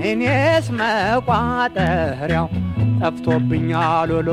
እኔስ መቋጠሪያው ጠፍቶብኛል ሎሎ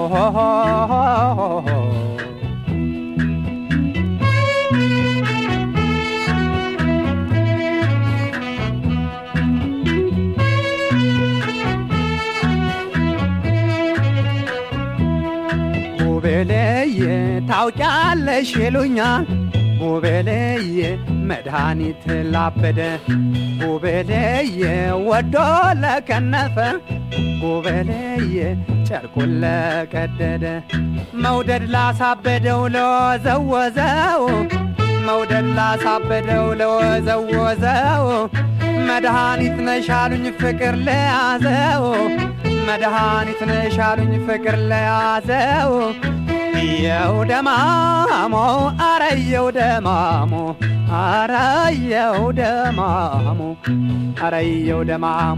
ጉቤሌዬ ታውቂያለሽ ይሉኛል ጉቤሌዬ መድኃኒት ላበደ ጉቤሌዬ ወዶ ለከነፈ ጉቤሌዬ ጨርቁን ለቀደደ መውደድ ላሳበደው ለወዘወዘው መውደድ ላሳበደው ለወዘወዘው መድኃኒት ነሻሉኝ ፍቅር ለያዘው መድኃኒት ነሻሉኝ ፍቅር ለያዘው የው ደማሞ አረየው ደማሞ አረየው ደማሞ አረየው ደማሞ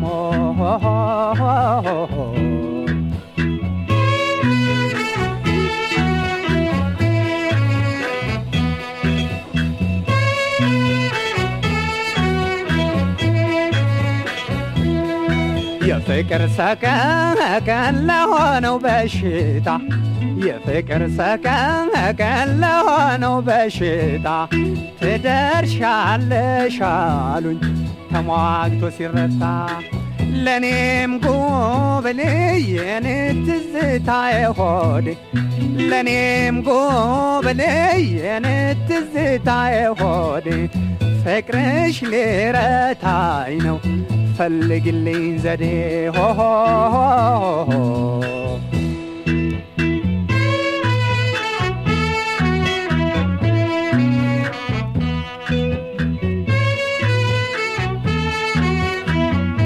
የፍቅር ሰቀቀን ለሆነው በሽታ የፍቅር ሰቀቀን ለሆነው በሽታ ትደርሻለሽ አሉኝ ተሟግቶ ሲረታ ለእኔም ጉብልዬን ትዝታዬ ሆዴ ለእኔም ጉብልዬን ትዝታዬ ሆዴ ፍቅርሽ ሊረታኝ ነው ፈልግልኝ ዘዴ ሆ